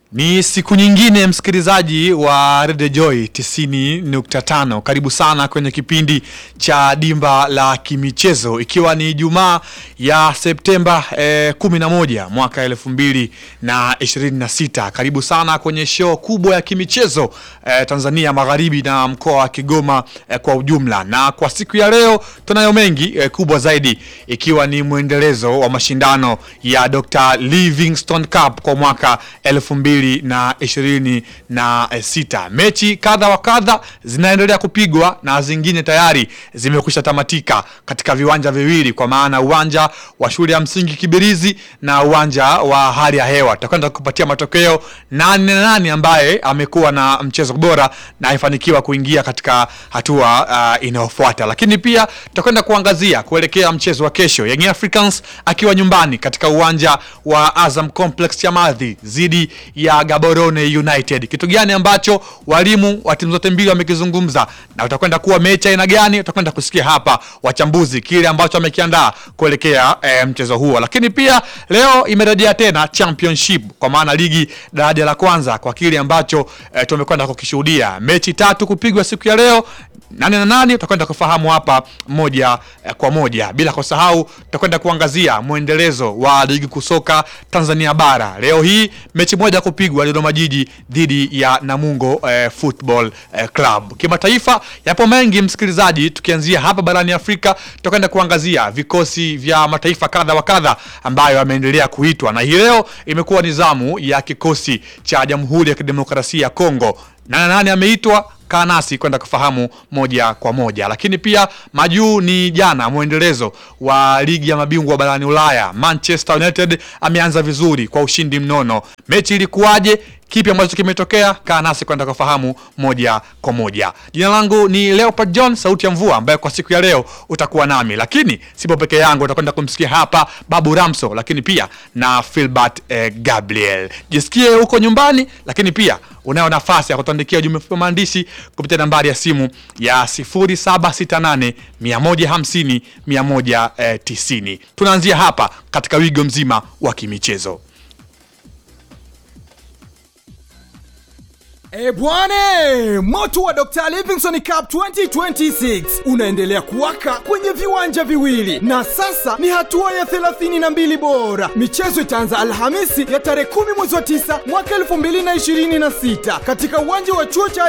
Ni siku nyingine msikilizaji wa Radio Joy 90.5. Karibu sana kwenye kipindi cha Dimba la Kimichezo ikiwa ni Ijumaa ya Septemba eh, 11 mwaka 2026. Karibu sana kwenye show kubwa ya kimichezo eh, Tanzania Magharibi na mkoa wa Kigoma eh, kwa ujumla. Na kwa siku ya leo tunayo mengi eh, kubwa zaidi ikiwa ni mwendelezo wa mashindano ya Dr. Livingstone Cup kwa mwaka 2026 na ishirini na sita. Mechi kadha wa kadha zinaendelea kupigwa na zingine tayari zimekwisha tamatika katika viwanja viwili, kwa maana uwanja wa shule ya msingi Kibirizi na uwanja wa hali ya hewa. Tutakwenda kupatia matokeo nani na nani ambaye amekuwa na mchezo bora na amefanikiwa kuingia katika hatua uh, inayofuata, lakini pia tutakwenda kuangazia kuelekea mchezo wa kesho, Young Africans akiwa nyumbani katika uwanja wa Azam Complex Chamazi dhidi ya Gaborone United. Kitu gani ambacho walimu wa timu zote mbili wamekizungumza na utakwenda kuwa mechi aina gani? Utakwenda kusikia hapa wachambuzi kile ambacho wamekiandaa kuelekea e, mchezo huo. Lakini pia leo imerejea tena championship kwa maana ligi daraja la kwanza kwa kile ambacho e, tumekwenda kukishuhudia. Mechi tatu kupigwa siku ya leo nane na nane tutakwenda kufahamu hapa moja eh, kwa moja, bila kusahau tutakwenda kuangazia mwendelezo wa ligi kusoka Tanzania bara. Leo hii mechi moja kupigwa Dodoma Jiji dhidi ya Namungo eh, Football eh, Club. Kimataifa yapo mengi msikilizaji, tukianzia hapa barani Afrika tutakwenda kuangazia vikosi vya mataifa kadha wa kadha ambayo yameendelea kuitwa, na hii leo imekuwa ni zamu ya kikosi cha Jamhuri ya Kidemokrasia ya Kongo. Nane nane ameitwa kaa nasi kwenda kufahamu moja kwa moja. Lakini pia majuu ni jana, mwendelezo wa ligi ya mabingwa barani Ulaya. Manchester United ameanza vizuri kwa ushindi mnono. Mechi ilikuwaje? Kipi ambacho kimetokea? Kaa nasi kwenda kufahamu moja kwa moja. Jina langu ni Leopard John, sauti ya mvua, ambaye kwa siku ya leo utakuwa nami, lakini sipo peke yangu, utakwenda kumsikia hapa Babu Ramso, lakini pia na Filbert eh, Gabriel. Jisikie huko nyumbani, lakini pia unayo nafasi ya kutuandikia ujumbe mfupi maandishi kupitia nambari ya simu ya 0768 150 190. Tunaanzia hapa katika wigo mzima wa kimichezo. E bwane, moto wa Dr. Livingstone Cup 2026 unaendelea kuwaka kwenye viwanja viwili na sasa ni hatua ya 32 bora. Michezo itaanza Alhamisi ya tarehe 10 mwezi wa 9 mwaka 2026 katika uwanja wa chuo cha